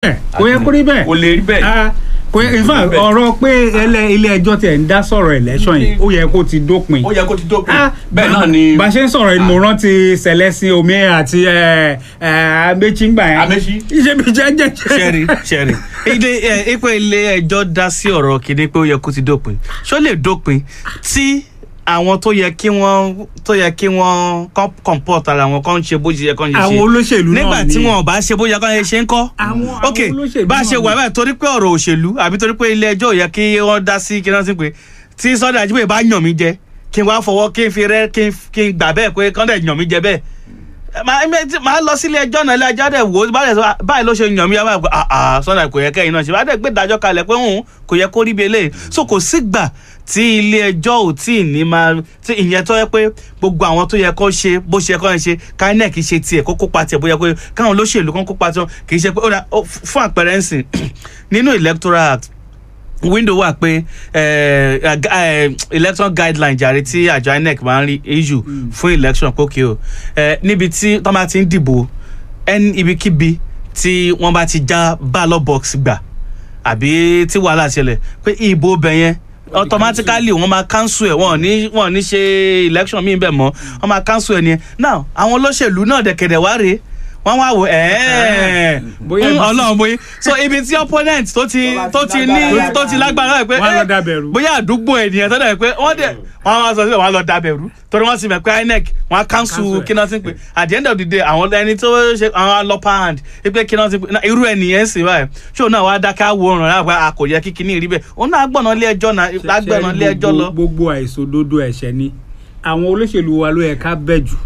bẹ́ẹ̀ kò yẹ kó rí bẹ́ẹ̀ kò lè rí bẹ́ẹ̀. Ah, kò yẹ in fact bẹ́ẹ̀. ọ̀rọ̀ pé ẹlẹ́- ilé ẹjọ́ tiẹ̀ ń dá sọ̀rọ̀ election yìí ó yẹ kó ti dópin. ó yẹ kó ti dópin Ah, bẹ́ẹ̀ náà ni bá a ṣe ń sọ̀rọ̀ yìí mo rántí Celestine Omi àti ẹ, ẹ, Amechi ń gbà yẹn. Amechi. iṣẹ́ mi jẹ́ jẹ́ ṣẹ́rí ṣẹ́rí ilé ẹ ipò ilé ẹjọ́ dá sí ọ̀rọ̀ kìíní pé ó yẹ kó ti dópin ṣó lè dópin tí àwọn tó yẹ kí wọ́n tó yẹ kí wọ́n kọ́ comport ara wọn kọ́ ń ṣe bó ṣe yẹ kọ́ ń ṣe àwọn olóṣèlú náà nígbà ni tí wọn ò bá ṣe bó yẹ kọ́ ń ṣe ń kọ́ Àwọn- ok àwọn olóṣèlú bá a ṣe náà wà ni. báyìí torí pé ọ̀rọ̀ òṣèlú àbí torí pé ilé ẹjọ́ ò yẹ kí wọ́n dá sí kí wọ́n sì pé tí Sunday Ajíbóyè bá yàn mí jẹ kí n wá fọwọ́ kí n fi rẹ́ kí n kí n gbà bẹ́ẹ̀ pé kọ́ńdẹ̀ yàn mí jẹ bẹ́ẹ̀ máa máa lọ sílé ẹjọ́ náà ilé ẹjọ́ dẹ̀ wò ó báyìí sọ báyìí ló ṣe yàn mí yá báyìí pé àà Sunday kò yẹ kẹ́yìn náà ṣe bá dẹ̀ gbé ìdájọ́ kalẹ̀ pé òun kò yẹ kó rí bí eléyìí so kò sígbà tí ilé ẹjọ́ ò tí ì ní máa tí ìyẹn tó yẹ pé gbogbo àwọn tó yẹ kó ṣe bó ṣe yẹ kó ṣe INEC ṣe tiẹ̀ kó kópa tiẹ̀ bóyá pé káwọn olóṣèlú kan kópa tiwọn kì í ṣe pé ó dà ó, fún àpẹẹrẹ ń sìn nínú electoral act window wà pé eh, eh, gu- eh, election guideline jàre tí àjọ INEC máa ń rí issue fún election pókè o eh, níbi tí tọ́ bá ti ń dìbò ẹni ibikíbi tí wọ́n bá ti já ballot box gbà àbí tí wàhálà ṣẹlẹ̀ pé ìbò bẹ̀ yẹn automatically wọ́n máa cancel ẹ̀ wọ́n ò ní wọ́n ò ní ṣe election míì bẹ̀ mọ́ wọ́n máa cancel ẹ̀ nìyẹn now àwọn olóṣèlú náà dẹ̀kẹ̀dẹ̀ wá rèé wọ́n wá wò ẹ́ẹ̀ Bóyá ibi- ọlọ́run bóyá so ibi tí opponent tó ti tó ti ní tó ti lágbára rẹ̀ pé Wọ́n á lọ eh, dábẹ̀rù. bóyá àdúgbò ènìyàn tó dẹ̀ pé wọ́n dẹ̀ wọ́n á máa sọ síbẹ̀ wọ́n á lọ dábẹ̀rù torí wọ́n sì mọ̀ pé INEC wọ́n á cancel Cancel ẹ̀. kí náà ti ń pè at the end of the day àwọn ẹni tó ṣe àwọn upper hand pé kí náà ti pè náà irú ẹnìyẹn sì báyìí ṣé òun náà wá dákẹ́ àwòrán náà pé a kò yẹ kí kinní rí bẹ́ẹ̀ òun náà gbọ̀nà ilé ẹjọ́ náà lágbẹ̀nà ilé ẹjọ́ lọ. gbogbo àìṣòdodo ẹ̀ṣẹ̀ ni àwọn olóṣèlú wa ló yẹ ká bẹ̀ jù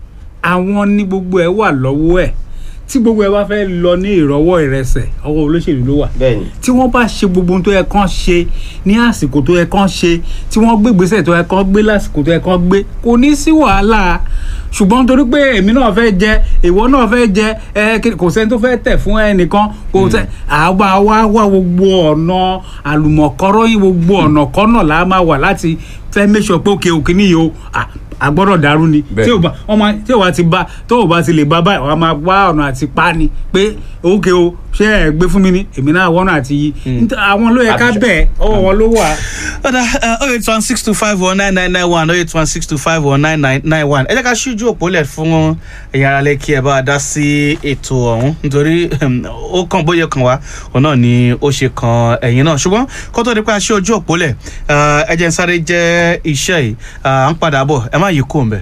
àwọn ní gbogbo ẹ̀ wà lọ́wọ́ ẹ̀ tí gbogbo ẹ̀ bá fẹ́ lọ ní ìrọwọ́ ìrẹsẹ̀ ọwọ́ olóṣèlú ló wà bẹ́ẹ̀ni tí wọ́n bá ṣe gbogbo ohun tó yẹ kán ṣe ní àsìkò tó yẹ kán ṣe tí wọ́n gbé ìgbésẹ̀ tó yẹ kán gbé lásìkò tó yẹ kán gbé kò ní sí wàhálà ṣùgbọ́n torí pé èmi náà fẹ́ jẹ ìwọ náà fẹ́ jẹ ẹ kí- kò sẹ́ni tó fẹ́ tẹ̀ fún ẹnìkan kò sẹ́ àwa wá wá gbogbo ọ̀nà àlùmọ̀kọ́rọ́ yìí gbogbo ọ̀nà kọ́nà là á máa wà láti fẹ́ make sure pé òkè òkè níyì o à, a gbọ́dọ̀ dàrú ni Bẹ́ẹ̀. tí ò bá wọ́n máa tí ò bá ti bá tó ò bá ti lè bá báyìí wọ́n á máa wá ọ̀nà àti pa ni pé òkè o ṣé ẹ gbé fún mi ni èmi náà wọ́n náà àti yí Nítorí àwọn ló yẹ ká Àbíṣe. bẹ̀ ọwọ́ wọn ló wà. ọ̀dà oh eight one six two five one nine nine nine one oh eight one six two five one nine nine nine one ẹ jẹ́ ká ṣíjú òpó lẹ̀ fún ẹ̀yin ará lẹ́ kí ẹ bá a dá sí ètò ọ̀hún nítorí um, ó kàn bóyá kàn wá òun náà ni ó ṣe kan ẹ̀yin náà ṣùgbọ́n kó tó di pé a ṣí ojú òpó lẹ̀ uh, ẹ jẹ́ n sáré jẹ́ iṣẹ́ yìí uh, à ń padà bọ̀ ẹ má yí kó ń bẹ̀.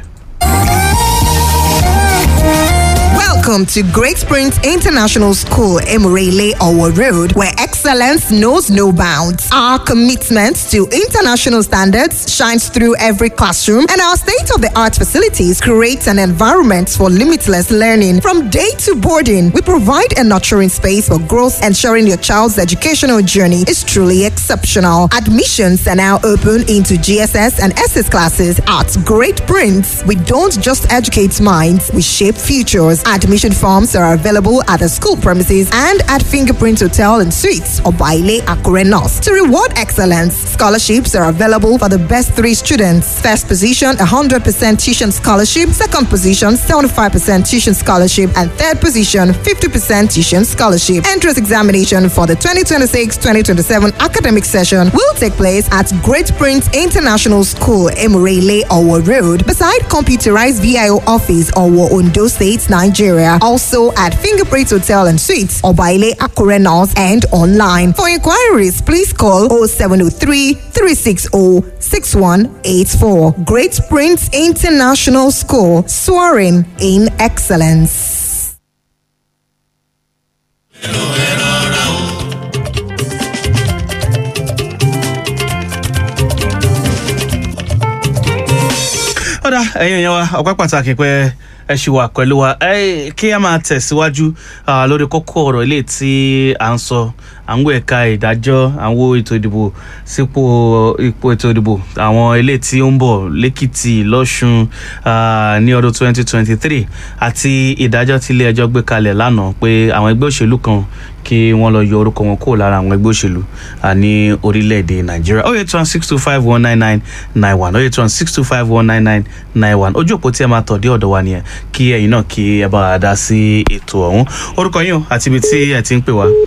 Welcome to Great Springs International School, Emirele Owo Road, where excellence knows no bounds. Our commitment to international standards shines through every classroom, and our state of the art facilities create an environment for limitless learning. From day to boarding, we provide a nurturing space for growth, ensuring your child's educational journey is truly exceptional. Admissions are now open into GSS and SS classes at Great Prince. We don't just educate minds, we shape futures. Admission forms are available at the school premises and at Fingerprint Hotel and Suites or Baile Akure North. To reward excellence, scholarships are available for the best three students. First position, 100% tuition scholarship. Second position, 75% tuition scholarship. And third position, 50% tuition scholarship. Entrance examination for the 2026-2027 academic session will take place at Great Prince International School, Emirele, Owo Road, beside computerized VIO office, Owo, Ondo State, Nigeria. Also at Fingerprint Hotel and Suites, Obaile, Akure North, and online. For inquiries, please call 0703 360 6184. Great Prince International School, soaring in excellence. ọ̀dà ẹ̀yin èèyàn wa ọpẹ́ pàtàkì pé ẹ ṣì wà pẹ̀lú wa ẹ kí a máa tẹ̀síwájú ah, lórí kókó ọ̀rọ̀ ilé tí à ń sọ à ń wo ẹ̀ka ìdájọ́ à ń wo ètò ìdìbò sípò ipò ètò ìdìbò àwọn ilé tí ó ń bọ̀ lẹ́kìtì lọ́ṣun ah, ní ọdún 2023 àti ìdájọ́ tí ilé ẹjọ́ gbé kalẹ̀ lánàá pé àwọn ẹgbẹ́ òṣèlú kan kí wọ́n lọ yọ orúkọ wọn kúrò lára àwọn ẹgbẹ́ òṣèlú ah, ní orílẹ̀-èdè nàìjíríà oh eight one six two five one nine nine nine one oh eight one six two five one nine nine nine one ojú òpó tí ẹ máa tọ̀ dé ọ̀dọ̀ wa nìyẹn kí ẹ̀yin náà kí ẹ bá wa dá sí ètò ọ̀hún orúkọ yín o àti ibi tí ẹ ti ń pè wá.